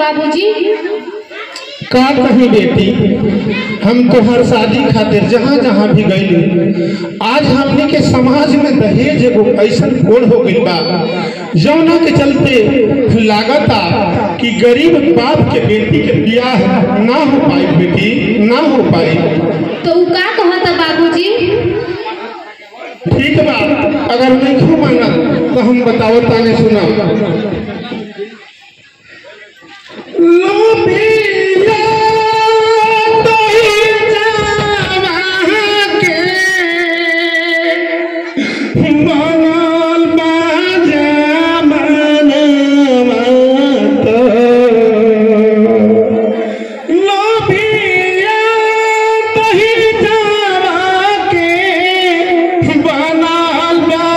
बाबूजी का कही बेटी हम तोहर शादी खातिर जहाँ जहाँ भी गईली आज हमने के समाज में दहेज एगो ऐसन कोड हो गइल बा जौना के चलते लागता कि गरीब बाप के बेटी के बियाह ना हो पाई बेटी ना हो पाई तो उ का कहता बाबूजी ठीक बा अगर नहीं मानत तो हम बताओ ताने सुना लोभिया तोहि जावा के, बनल बा जमानवा तो। लोभिया तोहि जावा के, बनल बा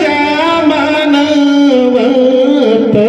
जमानवा तो।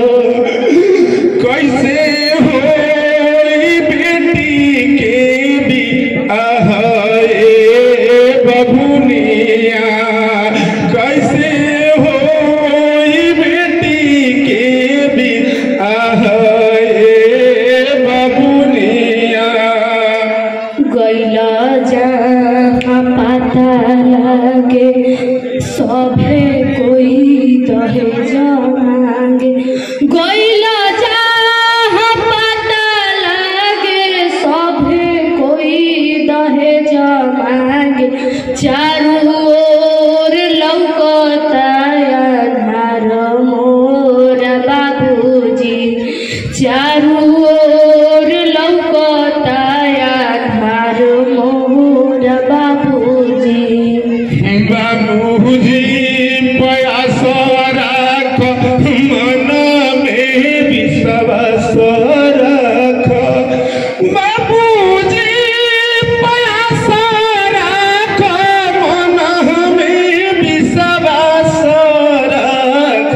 कैसे होई बेटी के बियाह रे बबुनिया कैसे होई बेटी के बियाह रे बबुनिया गैला जहाँ पता लगे सभे कोई दहेज मांगे गैला जहाँ पता लगे सभे कोई दहेज मांगे चारू ओर लौकता आधार मोर बाबूजी चारू ओर लौकता आधार मोर बाबूजी बाबूजी प्रयास राख मन में विश्वास राख बाबूजी प्रयास राख मन में विश्वास राख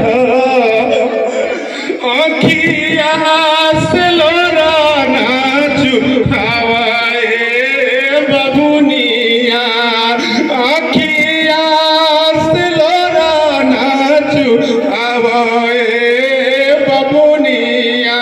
अखिया से लोराना चुहावाए बबुनिया अखिया से लोराना चुहावाए बबुनिया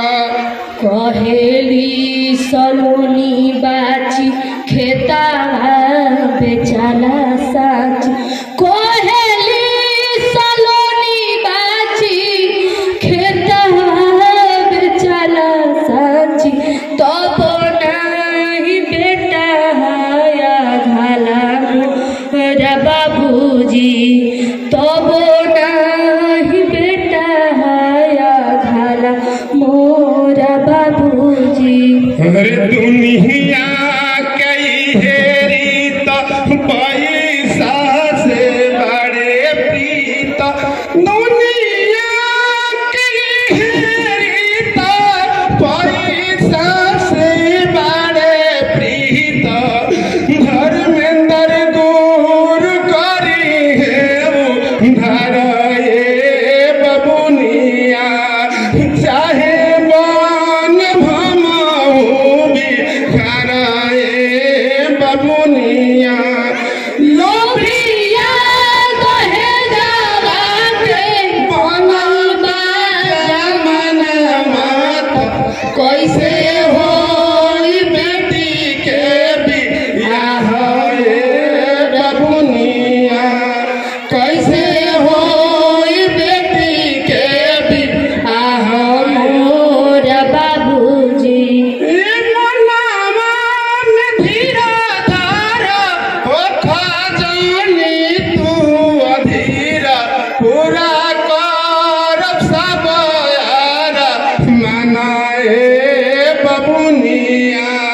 कहेली सलोनी बाची खेता बेचाला साची कहेली सलोनी बाची खेता बेचाला साची तब नाही बेटा हाया घाला मोरा बाबूजी तब नाही बेटा हाया घाला मोरा बाबूजी अरे दुनिया कई हेरी तो पैसा से बड़े प्रीत दुनिया कई हेरी तो पैसा से बड़े प्रीत धर्मेंद्र गुर करी है धर ये बबुनिया चाहे बन भमाऊ भी खराए बबुनिया लोभिया कहे जावा के बनल बा जमानवा तो कैसे होई बेटी के बियाह रे बबुनिया कैसे होई बेटी के बियाह मोर बाबूजी ए मनावा में धीरा धारा हो खजानी तू अधीरा पूरा करब सब यारा मनाए बबुनिया